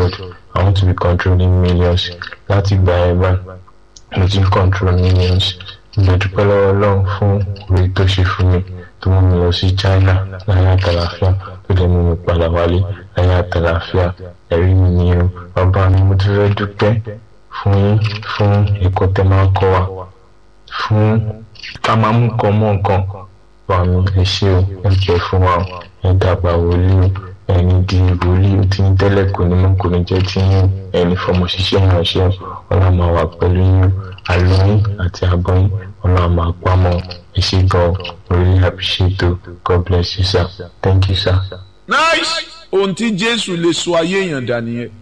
God I want to be controlling millions láti gba ẹ̀ bá mo ti ń control millions mo dúpẹ́ lọ́wọ́ ọlọ́run fún orí tó ṣe fún mi tó mú mi lọ sí China láyé àtàlàfíà tó dẹ̀ mú mi padà wálé láyé àtàlàfíà ẹ̀rí mi ni o bàbá mi mo ti fẹ́ dúpẹ́ fún yín fún ẹ̀kọ́ tẹ́ máa ń kọ́ wa fún ká máa mú nǹkan mọ́ nǹkan wà mí ẹ ṣé o ẹ jẹ́ fún wa o ẹ dàgbà wòlíì o ẹni di wòlíì o tí ń tẹ́lẹ̀ kò ní mọ́ kò ní jẹ́ tí yín ẹni fọmọ ṣiṣẹ́ ìránṣẹ́ ọlọ́run máa wà pẹ̀lú yín àlọ́ yín àti àbọ̀ yín ọlọ́run máa pamọ́ ẹ ṣé gan o really appreciate o God bless you sir thank you sir. nice ohun tí jésù lè sọ ayé èèyàn dà nìyẹn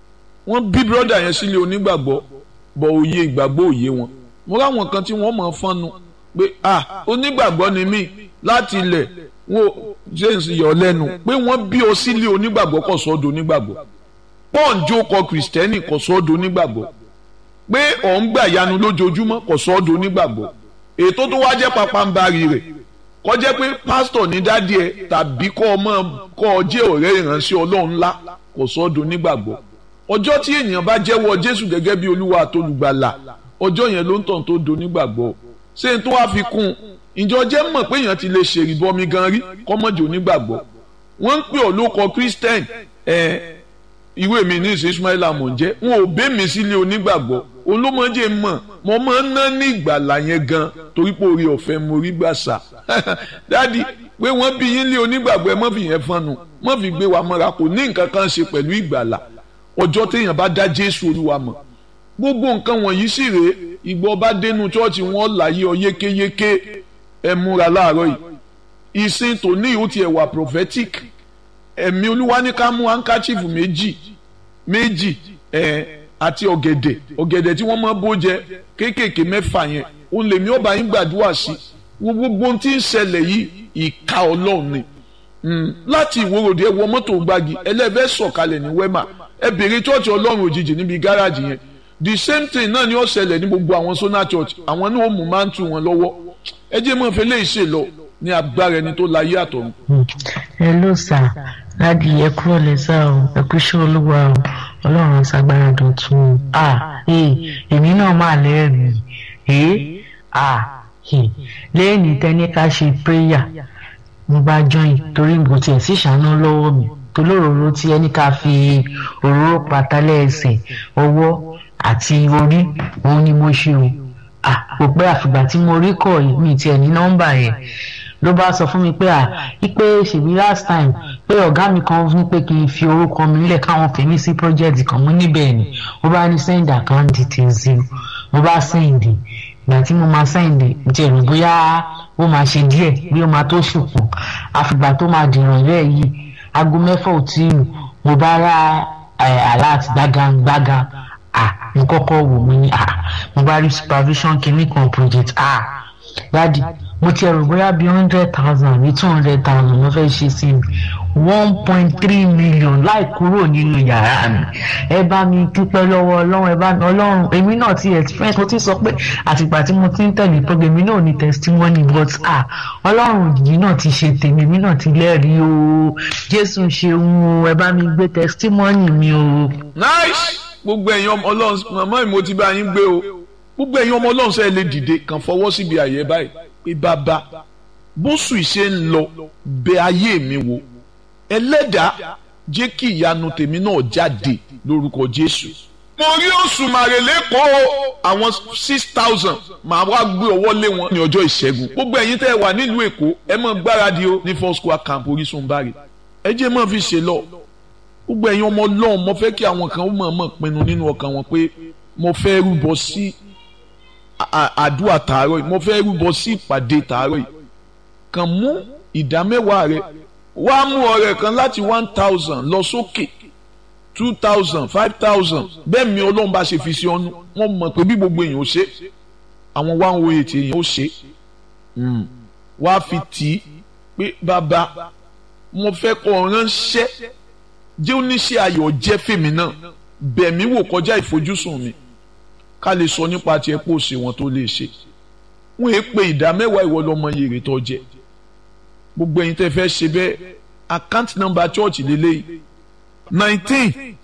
wọ́n bí brọ́dà yẹn sílé onígbàgbọ́ bọ̀ òye ìgbàgbọ́ òye wọn mo ráwọn kan tí wọ́n mọ̀ fọ́nnu pé ah onígbàgbọ́ ni mí láti ilẹ̀ wọn james yọ lẹ́nu pé wọ́n bí ọ sílé onígbàgbọ́ kò sọ́dọ̀ onígbàgbọ́ pọ́ǹjì kọ kìrìsìtẹ́nì kò sọ́dọ̀ onígbàgbọ́ pé ọ̀ ń gbà yanu lójoojúmọ́ kò sọ́dọ̀ onígbàgbọ́ ètò tó wá jẹ́ papambarì rẹ̀ kó jẹ́ pé pásítọ̀ ní dádì ẹ̀ tàbí kọ́ ọmọ kọ́ ọ jẹ́ ọ̀rẹ́ ìránṣẹ́ ọlọ́run ńlá kò sọ́dọ̀ onígbàgbọ́ ọjọ́ tí ènìyàn bá jẹ́wọ́ jésù gẹ́gẹ́ bí olúwa àtolùgbàlà ọjọ́ yẹn ló ń tàn tó do nígbàgbọ́ ṣé n tó wá fi kún un ìjọ jẹ́ mọ̀ pé èèyàn ti lè ṣèrìbọmi gan rí kọ́mọ́jì onígbàgbọ́ wọ́n ń pè ọ́ lóko christian ẹ̀ ìwé mi ní ìsìn ismail amọ̀njẹ́ wọn ò bẹ́ mi sílé onígbàgbọ́ olómọdé mọ̀ mo máa ń ná ní ìgbàlà yẹn gan torí pé orí ọ̀fẹ́ mo rí gbàsà dádì pé wọ́n bí yín lé onígbàgbọ́ ẹ mọ́ fi yẹn fọ́nù mọ́ fi gbé wa mọ́ra kò ní nǹkan kan ṣe pẹ̀lú ìgbàlà ọjọ́ téèyàn bá dá jésù olúwa mọ̀ gbogbo nǹkan wọ̀nyí sì rèé ìgbọ́ bá dénú chọ́ọ̀chì wọn láyé ọ yékéyéké ẹ múra láàárọ̀ yìí ìsìn tòní ìhó tiẹ̀ wà prophetic ẹ̀mí olúwa ní ká mú handkerchief méjì méjì ẹ̀ àti ọ̀gẹ̀dẹ̀ ọ̀gẹ̀dẹ̀ tí wọ́n máa bó jẹ kéékèèké mẹ́fà yẹn òun lèmi ọba yín gbàdúrà sí gbogbo ohun tí ń ṣẹlẹ̀ yìí ìka ọlọ́run ni láti ìwòròdì ẹ wọ mọ́tò gbági ẹlẹ́fẹ́ sọ̀kalẹ̀ ní wẹ́mà ẹ bèrè chọ́ọ̀chì ọlọ́run òjijì níbi gáràjì yẹn the same thing náà ni ó ṣẹlẹ̀ ní gbogbo àwọn sona church àwọn náà ó mú máa ń tu wọn lọ́wọ́ ẹ jẹ́ mọ́ fẹ́ lè ṣe lọ ní agbára ẹni tó láyé àtọ̀run. ẹ ló sà láti ẹ kúrò lẹ́sà o ẹ kú iṣẹ́ olúwa o ọlọ́run ṣàgbára dọ̀tun o à èmi náà máa lẹ́rìí ẹ̀ à lẹ́yìn tẹ́ni ká ṣe prayer mo bá join torí kò tiẹ̀ sí ìṣáná lọ́wọ́ mi tolóróró tí ẹni ká fi òróró patálẹ̀ ẹsẹ̀ ọwọ́ àti orí òun ni mo ṣe o à kò pẹ́ àfìgbà tí mo rí kọ̀ mi tiẹ̀ ní nọ́mbà yẹn ló bá sọ fún mi pé à ipe ṣèbí last time pé ọ̀gá mi kan ní pé kí n fi orúkọ mi lẹ̀ káwọn fèmí sí project kan mú níbẹ̀ ni ó bá ní send account details o mo bá send ìgbà tí mo máa send jẹ́ rò bóyá ó máa ṣe díẹ̀ bí ó máa tó ṣùpọ̀ àfìgbà tó máa dìrọ̀ rẹ̀ yìí aago mẹ́fà ò tí ì mo bá rà alert gbágangbágan ah mo kọ́kọ́ wò mo ní ah mo bá rí supervision kìíní kan project ah dadi mo ti ẹ̀rù bóyá bíi hundred thousand àbí two hundred thousand ló fẹ́ ṣe sí mi one point three million láì kúrò nínú yàrá mi ẹ bá mi dúpẹ́ lọ́wọ́ ọlọ́run ẹ bá mi ọlọ́run èmi náà ti experience mo ti sọ pé àtìgbà tí mo ti ń tẹ̀lé program èmi náà ní testimony but ah ọlọ́run yìí náà ti ṣe tèmi èmi náà ti lẹ́rìí o jésù ṣeun o ẹ bá mi gbé testimony mi o. nice gbogbo ẹ̀yin ọmọ ọlọ́run màmá mi mo ti bá yín gbé o gbogbo ẹ̀yin ọmọ ọlọ́run sẹ́ẹ̀ lè dìde kàn fọwọ́ síbi àyè báyìí pé bàbá bóṣù ìṣe ń lọ bẹ ayé mi wò ẹlẹ́dàá jẹ́ kí ìyanu tèmi náà jáde lórúkọ jésù. mo rí oṣù màrèlé kọ́ àwọn six thousand màá wá gbé ọwọ́ lé wọn ní ọjọ́ ìṣẹ́gun gbogbo ẹ̀yin tẹ́ ẹ wà nílùú èkó ẹ mọ̀ gbáradì o ní four square camp orísun bari ẹ jẹ́ mọ̀ fi ṣe lọ gbogbo ẹ̀yin ọmọ ọlọ́run mo fẹ́ kí àwọn kan ó mọ̀ mọ̀ pinnu nínú ọkàn wọn pé mo fẹ́ rúbọ sí àdúrà tààrọ̀ yìí mo fẹ́ rúbọ sí ìpàdé tààrọ̀ yìí kàn mú ìdá mẹ́wàá rẹ wá mú ọrẹ kan láti one thousand lọ sókè two thousand five thousand bẹ́ẹ̀ mi ọlọ́run bá ṣe fi sí ọ́nú wọ́n mọ̀ pé bí gbogbo èèyàn ó ṣe àwọn one oh eight èèyàn ó ṣe wá fi tì í pé bàbá mo fẹ́ kọ́ ránṣẹ́ jẹ́ oníṣẹ́ ayọ̀ jẹ́ fèmí náà bẹ̀mí wò kọjá ìfojúsùn mi ká lè sọ nípa tiẹ̀ pò sí wọn tó lè ṣe wọ́n èé pe ìdá mẹ́wàá ìwọ lọ́mọ yèrè tó jẹ gbogbo ẹ̀yin tẹ́ fẹ́ ṣe bẹ́ẹ̀ account number church lélẹ́yìí nineteen